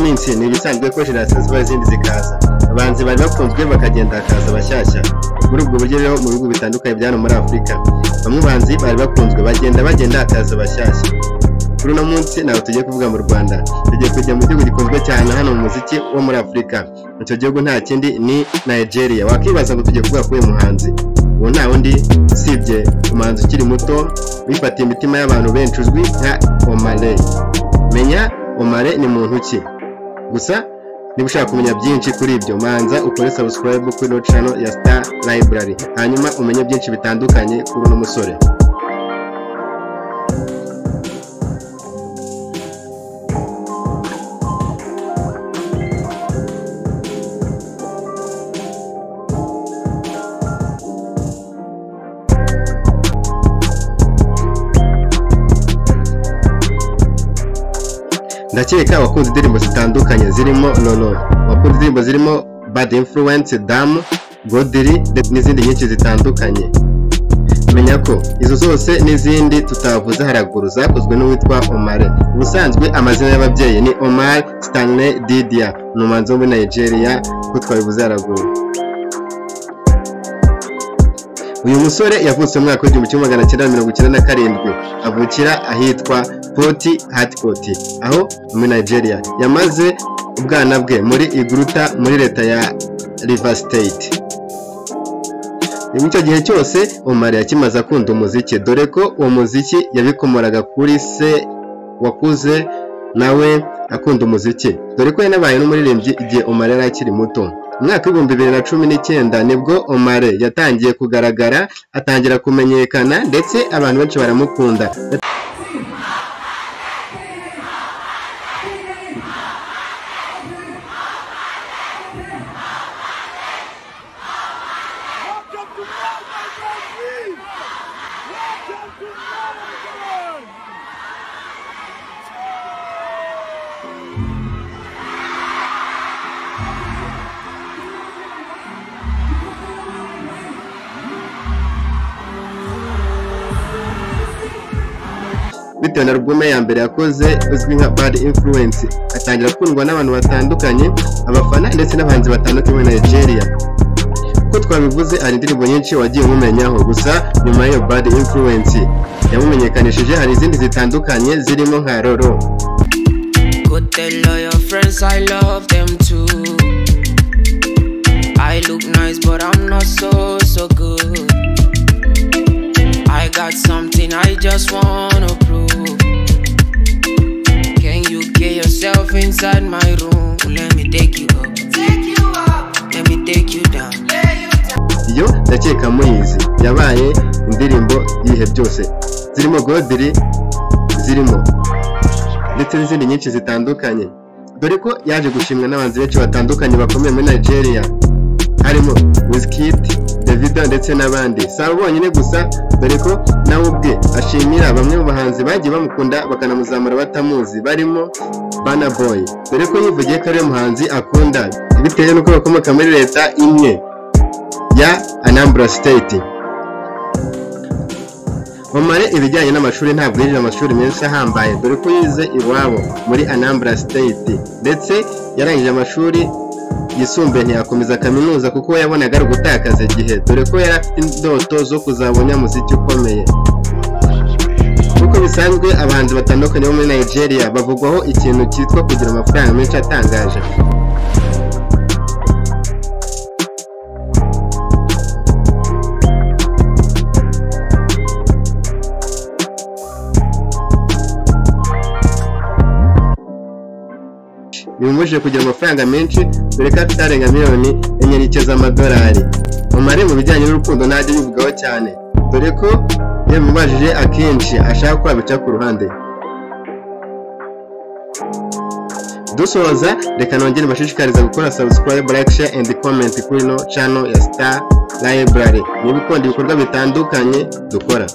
minsi ni ibisanzwe ko jenerasiyo ziba izindi zikaza abahanzi bari bakunzwe bakagenda hakaza abashyashya muri ubwo buryo rero mu bihugu bitandukanye bya hano muri afurika bamwe bahanzi bari bakunzwe bagenda bagenda hakaza abashyashya kuri uno munsi ntabwo tugiye kuvuga mu rwanda tugiye kujya mu gihugu gikunzwe cyane hano mu muziki wo muri afurika icyo gihugu nta kindi ni nigeria wakwibaza ngo tugiye kuvuga kuri uyu muhanzi ubu nta wundi usibye umuhanzi ukiri muto wifatiye imitima y'abantu benshi uzwi nka omare menya omare ni muntu ki gusa niba ushaka kumenya byinshi kuri ibyo manza ukore sabusikarayibu kuri no cano ya star library hanyuma umenye byinshi bitandukanye kuri uno musore ndakeka wakunze indirimbo zitandukanye zirimo nono wakunze indirimbo zirimo bad influence damu godiri n'izindi nyinshi zitandukanye menya ko izo zose n'izindi tutavuze haraguru zakozwe n'uwitwa omar ubusanzwe amazina y'ababyeyi ni omar stanley didia ni umuhanzi wo muri nigeria ko twabivuze haraguru uyu musore yavutse mu mwaka w'igihumbi kimwe magana cyenda mirongo icyenda na karindwi avukira ahitwa poti hatikoti aho muri nigeria yamaze ubwana bwe muri iguruta muri leta ya river state icyo gihe cyose umari yakimaze akunda umuziki dore ko uwo muziki yabikomoraga kuri se wakuze nawe akunda umuziki dore ko yanabaye n'umuririmbyi igihe umari yari akiri muto umwaka w'ibihumbi bibiri na cumi n'icyenda nibwo omare yatangiye kugaragara atangira kumenyekana ndetse abantu benshi baramukunda bitewe na rugume ya mbere yakoze uzwi nka bad influence atangira gukundwa n'abantu batandukanye abafana ndetse n'abahanzi batandukanye muri nigeria uko twabivuze hari indirimbo nyinshi wagiye umumenyaho gusa nyuma y'iyo bad influence yamumenyekanishije hari izindi zitandukanye zirimo nka roro Go tell all your friends I love them too. I look nice, but I'm not so, so good. I got something I just wanna prove. Can you get yourself inside my room? Let me take you up. Take you up. Let me take you down. iyo ndakeka muyizi yabaye indirimbo y'ibihe byose zirimo godiri zirimo ndetse n'izindi nyinshi zitandukanye dore ko yaje gushimwa n'abanzi benshi batandukanye bakomeye muri nigeria harimo wizkid davido ndetse n'abandi si abo bonyine gusa dore ko nawe ubwe ashimira bamwe mu bahanzi bagiye bamukunda bakanamuzamura batamuzi barimo bana boy dore ko yivugiye ko ariwe muhanzi akunda bitewe n'uko bakomoka muri leta imwe ya anambra state omare ibijyanye n'amashuri ntabwo yinjira amashuri menshi ahambaye dore ko yize iwabo muri anambra state ndetse yarangije amashuri yisumbuye ntiyakomeza kaminuza kuko we yabonaga ari ugutakaza igihe dore ko yari afite indoto zo kuzaba umunyamuziki ukomeye nk'uko bisanzwe abahanzi batandukanye bo muri nigeria bavugwaho ikintu cyitwa kugira amafaranga menshi atangaje bimumujije kugira amafaranga menshi dore ko afite arenga miliyoni enye n'ice z'amadolari umare mu bijyanye n'urukundo ntajya yivugaho cyane dore ko iyo bimubajije akenshi ashaka ko wabica ku ruhande dusoza reka nongere mbashishikariza gukora subscribe like share and comment kuri ino channel ya star library niba ukunda ibikorwa bitandukanye dukora